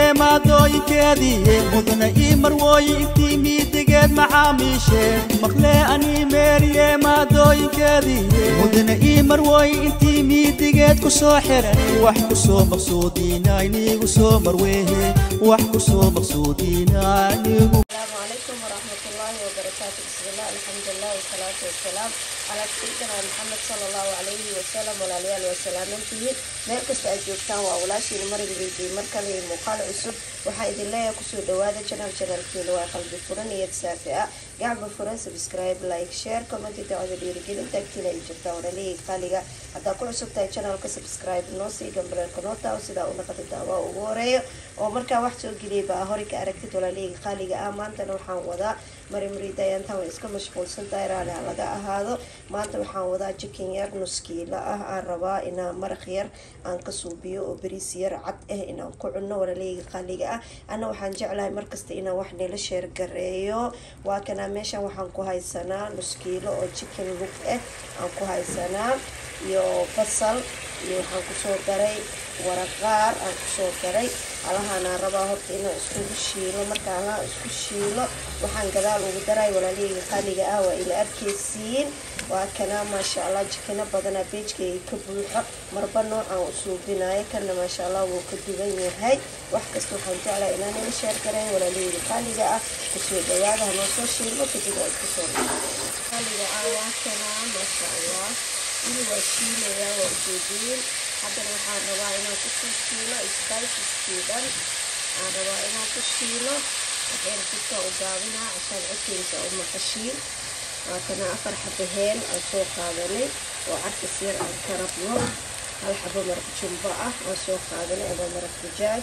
maadooyinkeedii mudana ii marwooyi intii miidigeed macaamiisheen maqlee anii meeriye maadooyinkeedii mudana ii marwooyi intii miidigeed ku soo xiran wax ku soo maqsuudiina inigu soo marweehe wax ku soo maqsuudiina inigu السلام عليكم ورحمة الله وبركاته بسم الله الحمد لله والصلاة والسلام على سيدنا محمد صلى الله عليه وسلم walaalyaal waa salaamantihiin meel kasta aad joogtaan waa walaashiina marigeydii mar kale iyo muuqaal cusub waxaa idin leeyahay kusoo dhawaada janal janalkeena waa qalbi furan iyo saafi ah gacba furan subscribe like share comment dacwada dhiirigelin tagtina ay jirtaan walaalihii qaaliga haddaa ku cusub tahay janalka subscribe noo sii gambareerka noo taawo sidaa u naqada daawaa ugu horeeyo oo markaa wax soo geliyay baa hore ka aragtid walaalihii qaaliga ah maantana waxaan wadaa mari muridayantan way iska mashquulsan tahay raali ha laga ahaado maanta waxaan wadaa jikin yar nuskiila ah aan rabaa inaan maraq yar aan ka suubiyo oo bariis yar cad ah inaan ku cunno walaaleyga qaaliga ah ana waxaan jeclahay markasta inaan wax nila sheergareeyo waa kanaa meeshan waxaan ku haysanaa nuskiilo oo jikin lug ah aan ku haysanaa iyo basal iyo waxaan kusoo daray waraqaar aan kusoo daray alahaanaa rabaa horta inaan iskugu shiilo marka alaha isku shiilo waxaan gadaal ugu daray walaalihii qaaliga ah waa ila arkeysiin waa kanaa maasha allah jikino badanaa beejkayga ka buuxo marba noocaan u suubinayo kana maasha allah wuu ka duwan yahay wax kasta waxaan jeclahay inaan ila sheer gareyn walaalihii qaaliga ah kusoo dhawaada hanoo soo shiilo kadib waa isku soo qaaliga ah waa kanaa maasha allah ini waa shiilayaa waa ujeediin haddana waxaan rabaa inaan kusoo shiilo spiceskiidan aan rabaa inaan ku shiilo waxyar jidka u gaabinaa cashaan codkeysa u maqashiin waatana afar xabo heel aan soo qaadanay oo carkas yar aan ka rabno hal xabo maraq jumbo ah aan soo qaadanay ama maraq dijaaj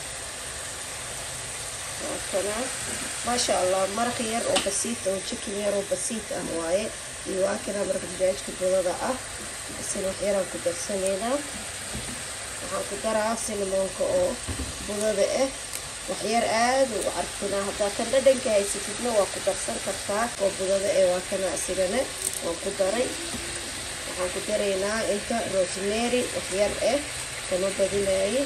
waatana maasha allah maraq yar oo basiit oo jikin yar oo basiit ah waaye iyo waa kana maraq dijaajka budada ah isina wax yaraan ku darsanaynaa waxaan ku daraa sinamoonka oo budada ah waxyar aada u carfinaa haddaa kan dhadhanka haysatidna waa ku darsan kartaa oo budada ee waa kana asigana waan ku daray waxaan ku daraynaa inta rosemary waxyar ah kama badinaaye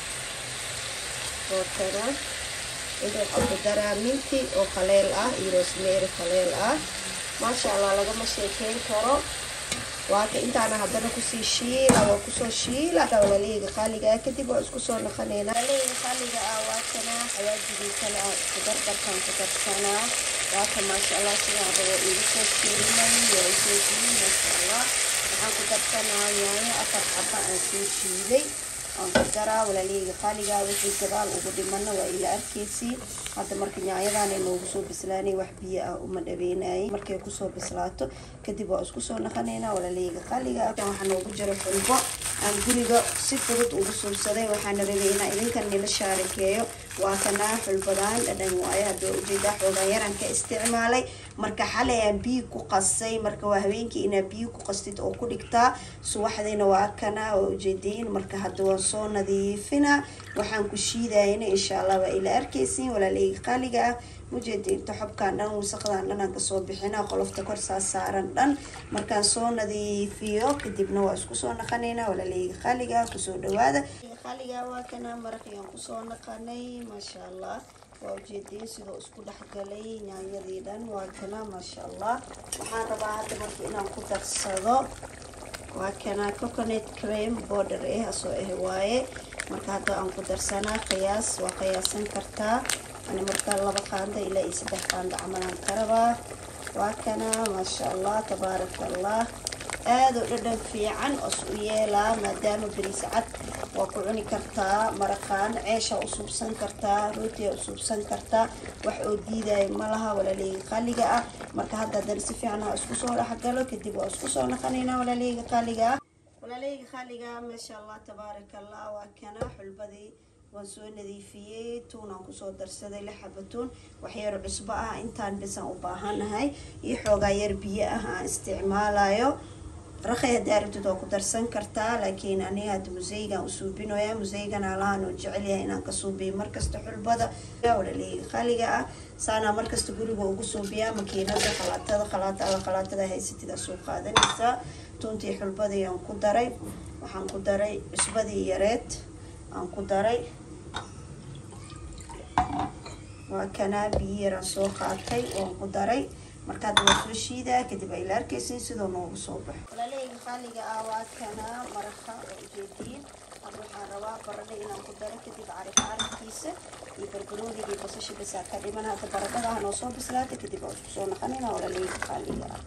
waa kana inta waxaan ku daraa minti oo qaleel ah iyo rosemary qaleel ah maasha allah lagama sheekeyn karo waaka intaana haddana kusii shiila waa kusoo shiila walaaleyga qaaliga ah kadib waa isku soo naqanaynaa walaaleyga qaaliga ah waa kana xawaajigii kale ah isku dardarkaan ku darsanaa waaka maasha allah sidaan rabo igu soo shiilmay waa ujeediin maasha allah waxaan ku darsanaa yaanyo afar xaba aan soo shiiday aan ku daraa walaaleyga qaaliga wixii gadaal ugu dhimana waa ila arkeysiin hadda marka nyaanyadaana noogu soo bislaanay wax biyo ah uma dhabeynayay markay kusoo bislaato kadib waa isku soo naqanaynaa walaaleyga qaaliga ah waxaa noogu jira xulbo aan guriga si fudud ugu suubsaday waxaana rabay inaa idinkan nila shaarakeeyo waa kanaa xulbadaan dhadhan waayo hadda ujeedaa xoogaan yaraan ka isticmaalay marka xalay aan biyo ku qasay marka waa habeenkii inaa biyo ku qastid oo ku dhigtaa subaxdayna waa kana waa ujeediin marka hadda waan soo nadiifinaa waxaan ku shiidayna insha allah waa ila arkeysiin walaaleyga qaaliga ah ujeediinta xobkaan dhan wasaqdan dhan aan kasoo bixinaa qolofta kor saas saaran dhan markaan soo nadiifiyo kadibna waa isku soo naqanaynaa walaaleyga qaaliga ah kusoo dhawaada qaaliga waa kana maraqiyaan kusoo naqanay maasha allah waa ujeediin sidoo isku dhexgalay nyaanyadii dhan waa kana maasha allah waxaan rabaa hadda marka inaan ku darsado waa kana coconut cream border eh asoo ah waaye marka hadda aan ku darsanaa qiyaas waa qiyaasan kartaa ani markaa laba qaanda ilaa iyo saddex qaanda camalaan ka rabaa waa kana maasha allah tabaaraka allah aada u dhadhan fiican os u yeelaa maadaama bariis cad waa ku cuni kartaa maraqaan ceesha u suubsan kartaa rootiya u suubsan kartaa wax oo diidaya malaha walaaleyga qaaliga ah marka hadda haddana si fiican ha isku soo dhexgalo kadib waa isku soo naqanaynaa walaaleyga qaaliga ah walaaleyga qaaliga ah maasha allah tabaaraka allah waa kana xulbadii waan soo nadiifiyey tuunaan kusoo darsaday lix xaba tuun waxyar cusbo ah intaan bisan u baahanahay iyo xoogaa yar biyo ah aan isticmaalayo raqay haddaa rabtid waa ku darsan kartaa laakiin aniga hadda museygaan u suubinoya museygan alahaan oo jecel yahay inaan ka suubiyo markasta xulbada walaaleyga qaaliga ah saanaa markasta guriga ugu suubiyaa makiinada qalaatada qalaata alla qalaatada haysatida soo qaadanaysaa tuuntii xulbadii aan ku daray waxaan ku daray cusbadii yareed aan ku daray waa kanaa biyo yaraan soo qaatay oon ku daray marka hadda waa soo shiidaa kadib ay la arkaysin sidoo noogu soo baxo walaaleyga qaaliga ah waa kanaa maraqa oo ujeediin hadda waxaan rabaa baradho inaan ku daro kadib carif carifkiisa iyo barbarooniga iyo basasha bisaa ka dhiman hadda baradhada ah noo soo bislaata kadib waa isku soo naqanina walaaleyga qaaliga ah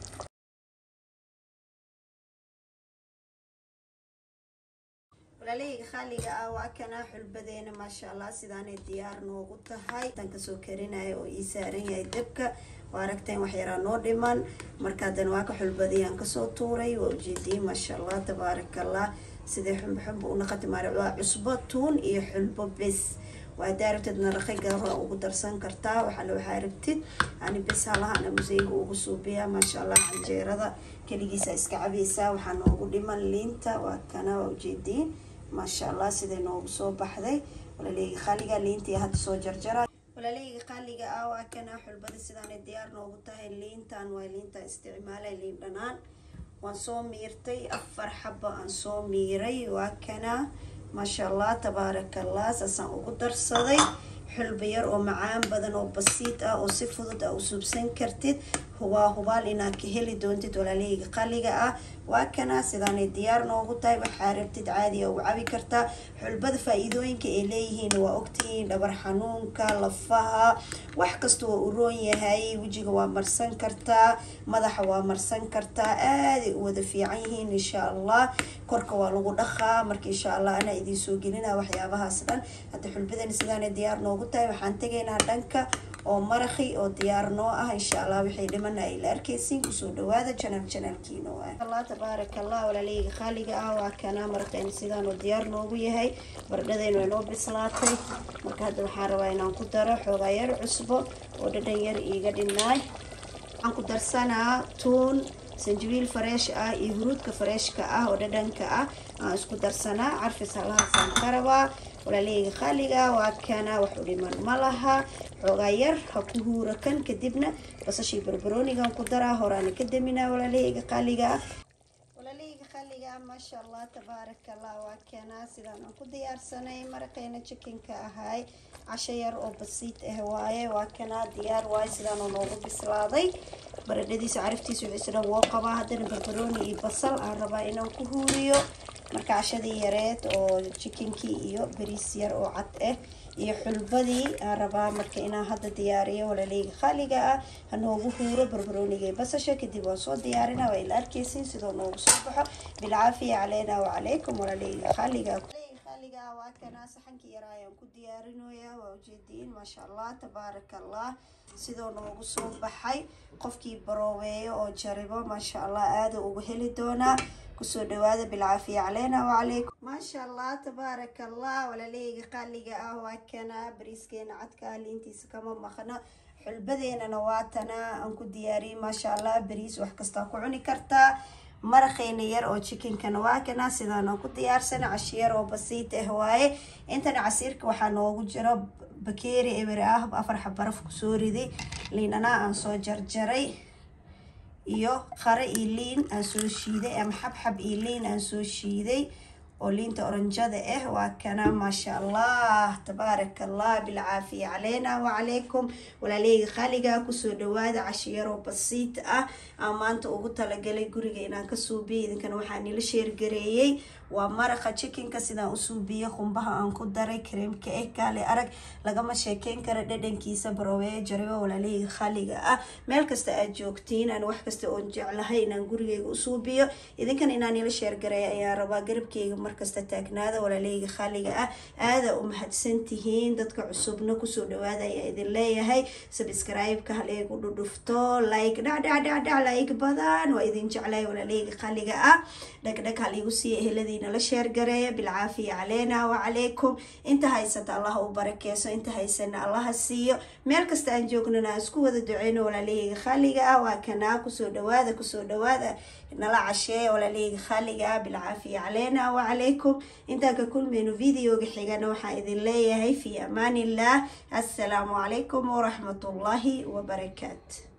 walaaleyga qaaliga ah waa kanaa xulbadeena maasha allah sidaanay diyaar noogu tahay tan kasoo karinaya oo ii saaran yahay dabka waa aragteen wax yaraa noo dhiman marka haddana waa ka xulbadiyaan kasoo tuuray waa ujeediyey maasha allah tabaaraka allah sidee xumbo xumbo u naqati maari waa cusbo tuun iyo xulbo bes waa hadaa rabtid naraqi gabra ugu darsan kartaa waxaale waxaa rabtid ani bes halahana museyga ugu suubiyaa maasha allah canjeerada keligiisa iska cabaysaa waxaa noogu dhiman liinta waa kana waa ujeediin maasha allah siday noogu soo baxday walaaleyga qaaliga liintii hadda soo jarjara walaaleyga qaaliga ah waa kana xulbada sidaanay diyaar noogu tahay liintan waa liinta isticmaalay liin dhanaan waan soo miirtay afar xaba aan soo miiray waa kana maasha allah tabaaraka allah saasaan ugu darsaday xulba yar oo macaan badan oo basiid ah oo si fudud a u suubsan kartid hubaa hubaal inaad ka heli doontid walaaleyga qaliga ah waa kana sidaanay diyaar noogu tahay waxaa rabtid caadiya u cabi kartaa xulbada faa-iidooyinka ay leeyihiin waa ogtihiin dhabar xanuunka lafaha wax kasta waa u roon yahay wejiga waa marsan kartaa madaxa waa marsan kartaa aaday u wada fiican yihiin insha allah korka waa lagu dhaqaa marka insha allah anaa idiin soo gelina waxyaabahaas dhan hadda xulbadani sidaanay diyaar noogu tahay waxaan tegaynaa dhanka oo maraqi oo diyaar noo ah insha allah waxay dhimana ay la arkaysiin kusoo dhawaada janal janalkiino ah allah tabaaraka allah walaaleyga qaaliga ah waa kana maraqeena sidaan oo diyaar noogu yahay baradhadayna way noo bislaatay marka hadda waxaan rabaa inaan ku daro xoogaa yar cusbo oo dhadhan yar iiga dhinaay waxaan ku darsanaa tuun sanjabiil fareesh ah iyo huruudka fareeshka ah oo dhadhanka ah aan isku darsanaa carfis halahaasaan ka rabaa walaaleyga qaaliga waa kana wax u dhiman ma laha xoogaa yar ha ku huura kan kadibna basashii barbaroonigan ku daraa horaana ka daminaa walaaleyga qaaliga ah walaaleyga qaaliga ah maasha allah tabaaraka allah waa kana sidaan aan ku diyaarsanay maraqeena jikinka ahay casho yar oo basiid ah waaye waa kana diyaar waaye sidaanoo noogu bislaaday baradhadiisa cariftiisa wixiisa dhan woo qabaa haddana barbarooni iyo basal aan rabaa inaan ku huuriyo marka cashadii yareed oo jikinkii iyo bariis yar oo cad ah iyo xulbadii aan rabaa marka inaan hadda diyaariyo walaaleyga qaaliga ah ha noogu huuro barbarooniga iyo basasha kadib waan soo diyaarina waa ila arkaysiin sidoo noogu soo baxo bilcaafiya caleyna wacalaykum walaaleyga qaaliga qaaliga ah waa kana saxankii yaraa ayaan ku diyaarinoyaa waa ujeediin maasha allah tabaaraka allah sidoo noogu soo baxay qofkii barooweeyo oo jaribo maasha allah aada ugu heli doonaa kusoo dhawaada bilcaafiya caleyna wacalaykum maasha allah tabaaraka allah walaaleyga qaaliga ah waa kana bariiskeena cadka liintiisa kama maqno xulbadeenana waa tana aan ku diyaariyey maasha allah bariis wax kastaa ku cuni kartaa maraqeyna yar oo jikinkana waa kana sidaanaan ku diyaarsana cashiyar oo basiid ah waaye intana casiirka waxaa noogu jiro bakeeri eber ah afar xabaraf kusoo riday liinanaa aan soo jarjaray iyo qare iyo liin aan soo shiiday ama xabxab iyo liin aan soo shiiday oo liinta oranjada ah waa kana maasha allah tabaaraka allah bilcaafiya caleyna wacalaykum walaaleyga qaaliga kusoo dhawaada cashiyaroo basiid ah aan maanta ugu talagalay guriga inaan ka suubiyo idinkana waxaa nila sheergareeyey waa maraqa jikinka sidaan u suubiyo qumbaha aan ku daray kareemka eh kaale arag lagama sheekeyn kara dhadhankiisa barowee jaribo walaaleyga khaliga ah meel kasta aad joogtiin aan wax kasta oon jeclahay inaan gurigeyga u suubiyo idinkana inaan ila sheergareeya ayaan rabaa garabkeyga markasta taagnaada walaaleyga khaliga ah aada u mahadsan tihiin dadka cusubna kusoo dhawaada ayaa idin leeyahay sabscribe-ka haleegu dhudhufto like dhacdhacdhacdhac like badan waa idin jeclay walaaleyga khaliga ah dhagdhag haliigu siiya eheladiina la sheergareeya bilcaafiya caleena wacalaykum inta haysata allaha u barakeyso inta haysana allaha siiyo meel kasta aan joognana aan isku wada duceyno walaaleyga khaliga ah waa kanaa kusoo dhawaada kusoo dhawaada nala casheeya walaaleyga khaliga ah bilcaafiya caleena wacalaykum intaan ka kulmayno videoga xigana waxaan idin leeyahay fi amaan illah assalaamu calaykum waraxmatullaahi wabarakaatu